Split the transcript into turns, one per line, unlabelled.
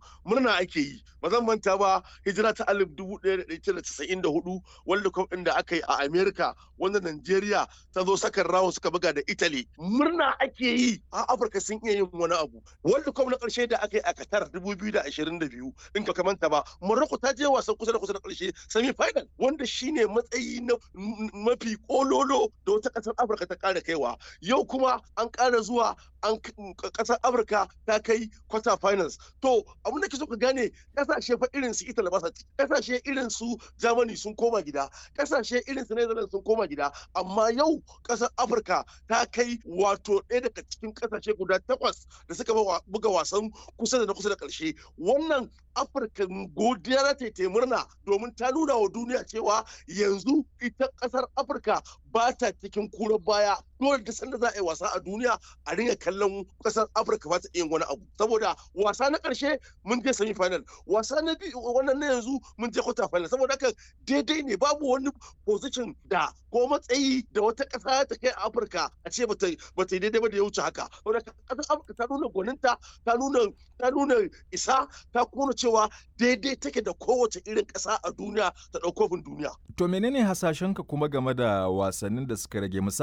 murna ake yi ba zan manta ba hijira ta alif dubu ɗaya da ɗari casa'in da hudu world cup ɗin da aka yi a america wanda nigeria ta zo sakan rawo suka buga da italy murna ake yi a afirka sun iya yin wani abu world cup na ƙarshe da aka yi a qatar dubu biyu da ashirin da biyu in ka manta ba morocco ta je wasan kusa da kusa da ƙarshe semi final wanda shine matsayi na mafi kololo da wata ƙasar afirka ta ƙara kaiwa yau kuma an ƙara zuwa an ƙasar afirka ta kai quarter finals to abin da ke so ka gane kasashe fa irin su Italy ba sa kasashe irin su Germany sun koma gida kasashe irin su Netherlands sun koma gida amma yau kasar Afirka ta kai wato ɗaya daga cikin kasashe guda takwas da suka buga wasan kusa da na kusa da ƙarshe wannan Afirka godiya za ta yi murna domin ta nuna wa duniya cewa yanzu ita kasar Afirka ba ta cikin kura baya dole da sanda za a yi wasa a duniya a ringa kallon kasar Afirka ba ta iya wani abu saboda wasa na ƙarshe mun je semi final wasa na biyu wannan na yanzu mun je quarter final saboda haka daidai ne babu wani position da ko matsayi da wata ƙasa ta kai a Afirka a ce ba ta yi daidai ba da ya wuce haka saboda ƙasar Afirka ta nuna gwaninta ta nuna ta nuna isa ta kuma cewa daidai take da kowace irin ƙasa a duniya ta ɗaukofin duniya.
To menene hasashenka kuma game da wasannin da suka rage